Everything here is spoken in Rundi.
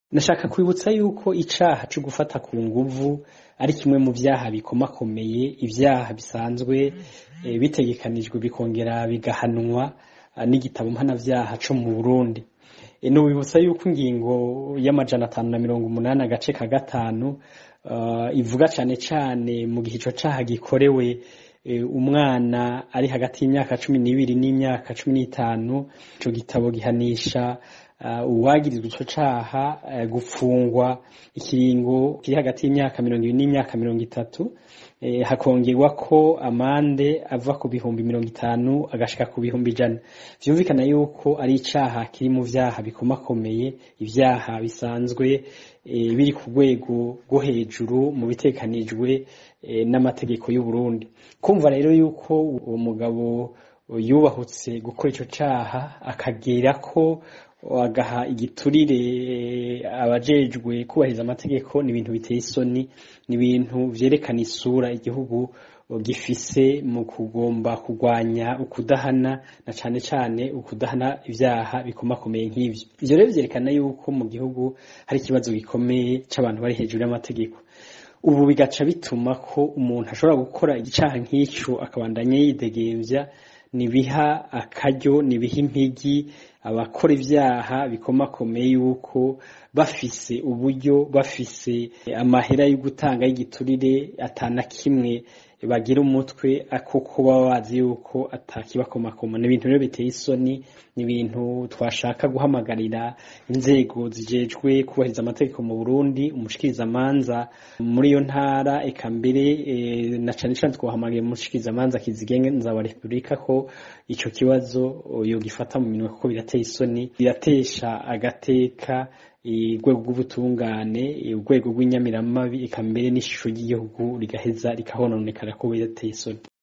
Nashaka kwibutsa yuko icaha co gufata ku nguvu ari kimwe mu vyaha bikomakomeye, ivyaha bisanzwe bitegekanijwe bikongera bigahanwa n'igitabo mpanavyaha co mu Burundi. Nobibutsa yuko ingingo y'amajana atanu na mirongo umunani agace ka gatanu ivuga cane cane mu gihe ico caha gikorewe umwana ari hagati y'imyaka cumi n'ibiri n'imyaka cumi n'itanu, ico gitabo gihanisha uwagirizwa ico caha gufungwa ikiringo kiri hagati y'imyaka mirongo ibiri n'imyaka mirongo itatu, hakongerwako amande ava ku bihumbi mirongo itanu agashika ku bihumbi ijana. Vyumvikana yuko ari icaha kiri mu vyaha bikomakomeye, ivyaha bisanzwe biri ku rwego rwo hejuru mu bitegekanijwe n'amategeko y'Uburundi. Kumva rero yuko uwo mugabo yubahutse gukora ico caha akagirirako agaha igiturire abajejwe kubahiriza amategeko ni ibintu biteye isoni, ni ibintu vyerekana isura igihugu gifise mu kugomba kurwanya ukudahana na cane cane ukudahana ivyaha bikomakomeye nk'ivyo. Ivyo rero vyerekana yuko mu gihugu hari ikibazo gikomeye c'abantu bari hejuru y'amategeko. Ubu bigaca bituma ko umuntu ashobora gukora icaha nk'ico akabandanya yidegemvya, nibiha akaryo, nibiha impigi abakora ivyaha bikomakomeye yuko bafise uburyo, bafise amahera yo gutanga y'igiturire ata na kimwe bagira umutwe kuko baba bazi yuko atakibakomakoma. Ni ibintu rero biteye isoni, ni ibintu twashaka guhamagarira inzego zijejwe kubahiriza amategeko mu Burundi, umushikirizamanza muri iyo ntara, eka mbere na cane cane twohamagariye umushikirizamanza kizigenza wa Repubulika ko ico kibazo yogifata mu minwe kuko birateye isoni, biratesha agateka urwego rw'ubutungane, urwego rw'inyamiramabi, eka mbere n'ishusho ry'igihugu rigaheza rikahononekara kuko birateye isoni.